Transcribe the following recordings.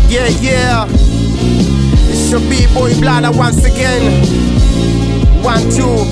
Yeah, yeah. It's your B-boy Blada once again. One, two.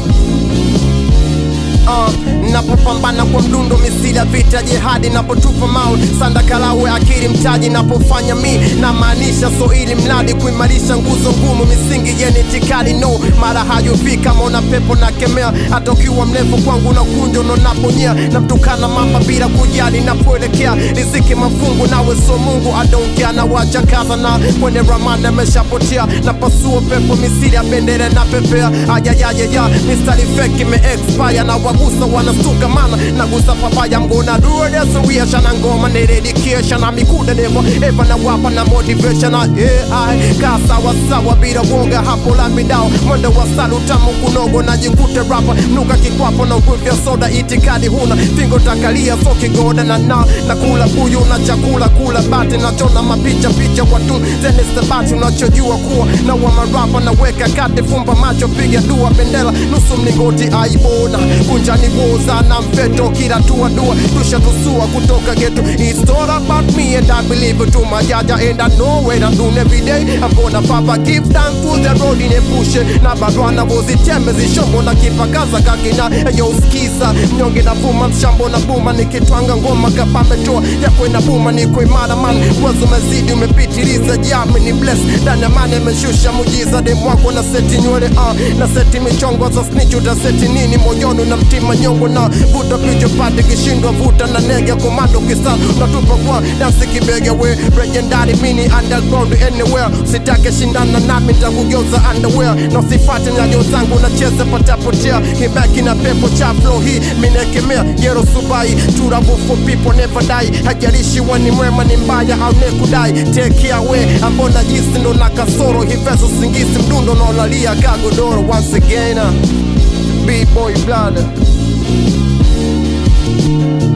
Uh, napopambana kwa mdundo misili ya vita jihadi napotupa mawe sanda kalawe akili mtaji napofanya mi na maanisha so ili mradi kuimarisha nguzo ngumu misingi yenye itikadi no mara hayofika mona pepo na kemea hata ukiwa mrefu kwangu na kunjo no naponyea namtukana mamba bila kujali napoelekea riziki mafungu nawe so mungu adonkia na wacha kaza na kwenye ramanda ameshapotea na pasua pepo misili ya bendera na pepea ayayayaya mistari feki ime expire na wagusa wanastuka mana nagusa papaya mgona duodesowiyasha na ngoma neredikiesha na mikuda nevo eva na wapa na motivation na ai kaa sawasawa bila woga hapo lambidao mwendo wa salutamu kunogo najikute rapa mnuka kikwapo na ukwivya soda itikadi huna fingo takalia so kigoda na na na kula buyu na chakula kula bati nachona mapicha picha watu zene stabati unachojua kuwa na wa marapa na weka kati fumba macho piga dua bendera nusu mlingoti aibona kunjani woza na mfeto kila tua dua tusha tusua kutoka geto It's all about me and I believe it to my jaja and I know what I'm doing every day I'm gonna papa give thanks to the road in a push na barwana vozitembe zishombo na kipakaza kakina yo skiza mnyonge na vuma mshambo na buma nikitwanga ngoma kapambe toa yako ina buma niko imara man wazo umezidi umepitiliza jami ni bless ndani ya mane imeshusha mujiza demu wako na seti nywele uh, na seti michongo za snitch utaseti nini moyoni na mtima nyongo na vuta picha pate kishindwa vuta na nege komando kisa unatupa kwa dansi kibege we legendary mini underground anywhere sitake shindana nami nitakugeuza underwear na usifate nyayo zangu nacheza patapotea kibaki na pepo cha flow hii minekemea yero subai turabu for people never die hajalishi wani mwema ni mbaya au nekudai take away ambona jisi ndo na kasoro hivezo singisi mdundo naolalia kagodoro once again uh, B-boy blood